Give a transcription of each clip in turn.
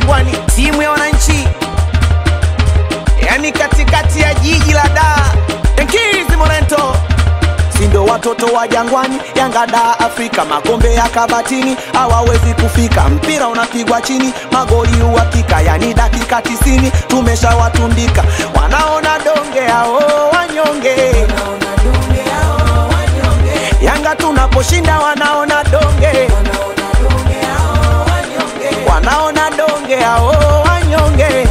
Jangwani, timu ya wananchi, yani katikati ya jiji la Dar, Yankees Morento sindo watoto wa Jangwani, Yanga da Afrika, makombe ya kabatini hawawezi kufika, mpira unapigwa chini, magoli uhakika, yani dakika tisini tumeshawatundika, wanaona donge hao wanyonge, Yanga tunaposhinda wanaona donge, wanaona donge hao wanyonge,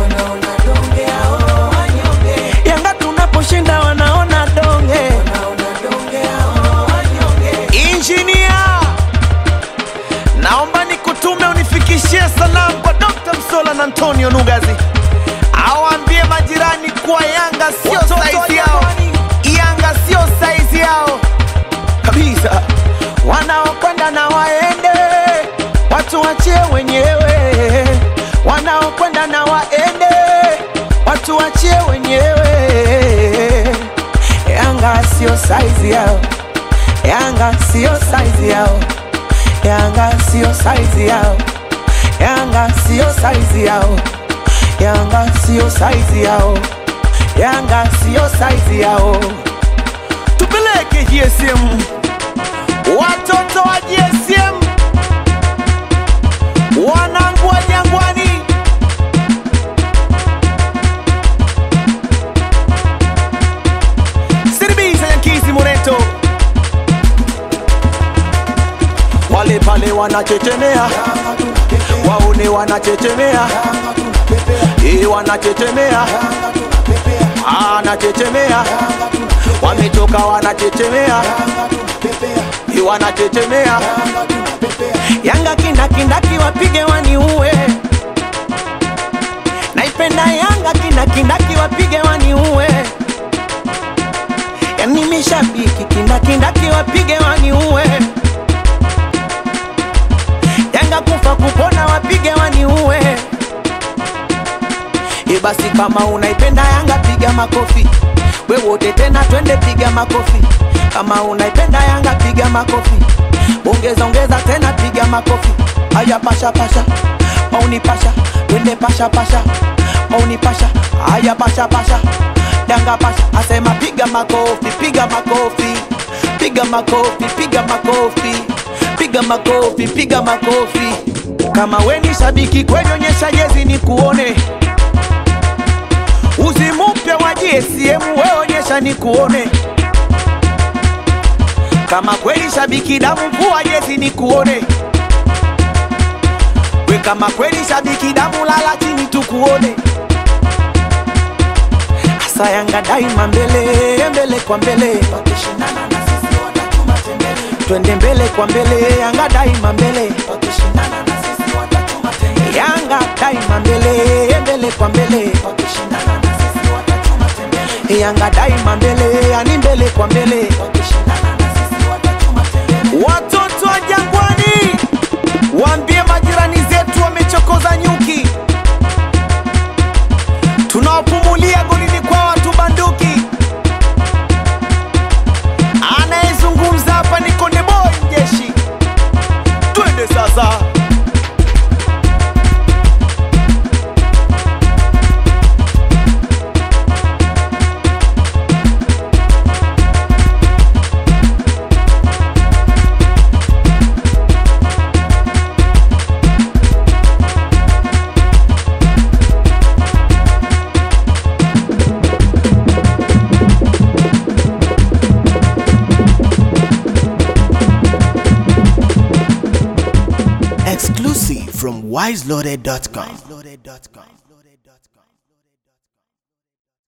Yanga tunaposhinda wanaona donge. Injinia, naomba nikutume unifikishie salamu kwa Dr. Msola na Antonio Nugazi, awaambie majirani kuwa Yanga sio saizi yao, Yanga sio saizi yao kabisa. Wanaokwenda na waende, watu wachie wenyewe. Wanaokwenda na waende, watu wachie wenyewe. Yanga sio saizi yao. Yanga sio saizi yao, Yanga sio saizi yao, Yanga sio saizi yao, Yanga sio saizi yao, Yanga sio saizi yao. Tupeleke GSM, watoto wa GSM, wanangu wa Jangwani. Siribisa Yankees Moreto wale pale wanachechemea, waone wanachechemea, eh, wanachechemea, anachechemea, wametoka wanachechemea, eh, wanachechemea. Yanga kindakindaki wapige waniue, naipenda Yanga kindakindaki wapige waniue, yani mishabiki kindakindaki wapige waniue Yanga kufa kupona wapige waniue. E basi kama unaipenda Yanga piga makofi, we wote tena twende piga makofi. Kama unaipenda Yanga piga makofi, ongeza ongeza tena piga makofi. Aya pasha pasha, mauni pasha, twende pasha pasha, mauni pasha, aya pasha pasha, Yanga pasha, asema piga makofi, piga makofi, piga makofi, piga makofi piga makofi, piga makofi. Kama we ni shabiki kweli, onyesha jezi ni kuone. Uzi mpya wa GSM we onyesha ni kuone. Kama kweli shabiki damu, vua jezi ni kuone. We kama kweli shabiki damu, lala chini tukuone. Asa Yanga daima mbele mbele kwa mbele, wakishindana na sisi watatuma tembele twende mbele kwa mbele, Yanga daima mbele, wakishindana na sisi watatuma tembele. Yanga daima mbele, mbele kwa mbele, wakishindana na sisi watatuma tembele. Yanga daima mbele, yani mbele kwa mbele, wakishindana na sisi watatuma tembele. Watoto wa Jangwani, waambie majirani zetu wamechokoza nyuki, tunawapumulia golini kwa watu banduki anayezungumza hapa ni Konde Boy mjeshi. Twende sasa. Exclusive from wiseloaded.com.